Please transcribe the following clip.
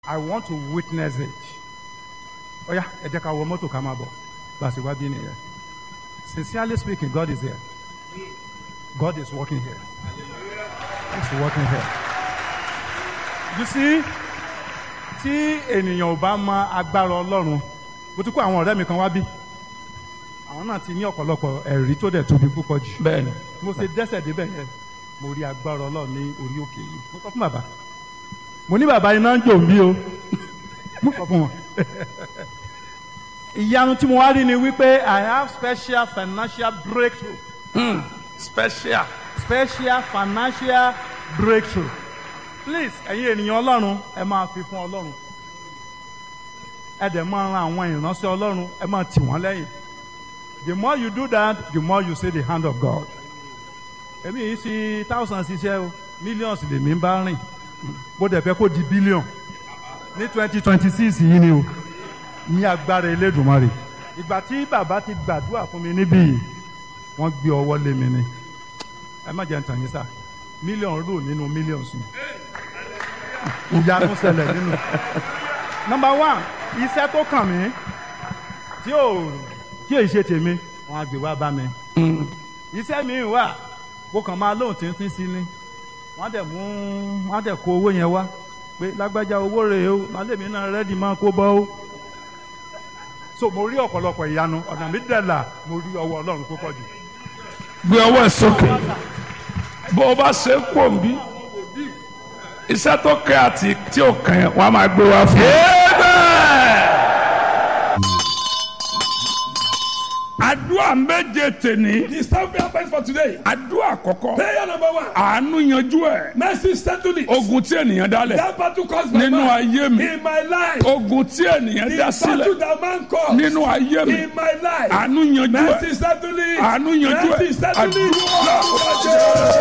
I want to witness it. Ó yá ẹ jẹ́ ká wọ mọ́tò ká máa bọ̀ bá a sì wá bí nìyẹn. Sincerely speaking, God is here. God is working here. He's working here. You see, tí ènìyàn ò bá mọ agbára Ọlọ́run, mo ti kó àwọn ọ̀rẹ́ mi kan wá bí. Àwọn náà ti ní ọ̀pọ̀lọpọ̀ ẹ̀rí tó dẹ̀ tóbi púpọ̀ jù. bẹ́ẹ̀ni Mo ṣe dẹ́sẹ̀ débẹ̀ yẹn, mo rí agbára Ọlọ́run ní orí òkè yìí. Mo sọ fún bàbá. Mo ní bàbá iná ń jò mí o. Mo sọ fún wọn. Ìyanu tí mo wá rí ni wípé I have special financial breakthrough. special special financial breakthrough please ẹ̀yin ènìyàn ọlọ́run ẹ máa fi fún ọlọ́run ẹ dẹ̀ máa ran àwọn ìránṣẹ́ ọlọ́run ẹ máa tì wọ́n lẹ́yìn the more you do that the more you see the hand of God èmi yìí sí thousands iṣẹ́ o millions lèmi ń bá rìn bó dẹ̀ fẹ́ kó di billion ní twenty twenty six yìí ni o ní agbára Elédùmarè ìgbà tí bàbá ti gbàdúrà fún mi níbí yìí wọ́n gbé ọwọ́ lé mi ni ẹ má jẹ́ ń tàn yín sá mílíọ̀nù rò nínú mílíọ̀nù sùn ìyanu ṣẹlẹ̀ nínú. nọmba one iṣẹ́ tó kàn mí tí ò tí èyí ṣe tèmi wọ́n á gbé wá bá mi. iṣẹ́ mi wà kó kàn máa lóhùn tíntín sí ni wọ́n á dẹ̀ mú wọ́n á dẹ̀ kó owó yẹn wá pé lágbájá owó rèé o màálèmí náà rẹ́dì máa kó bọ́ o. so mo rí ọ̀pọ̀lọpọ̀ ìyanu ọ̀nà mi dẹ̀ là mo rí ọwọ́ ọlọ́run púpọ̀ jù. gbé ọwọ́ ẹ̀ sókè bó o bá ṣe é kó n bí iṣẹ́ tó kẹ́ àti tí ò kàn yẹn wọ́n á máa gbé wá fún un. àdúrà méje tèní The seven prayer points for today. àdúrà àkọ́kọ́ Prayer number one. àánú yanjú ẹ̀ Mercy settle it. ogun tí ènìyàn dálẹ̀ That battle caused by nínú man. ayé mi In my life. ogun tí ènìyàn The dá battle sílẹ̀ that man caused. nínú ayé mi In my life. àánú yanjú ẹ̀ Mercy settle it. àánú yanjú ẹ̀ Mercy settle it. àdúrà.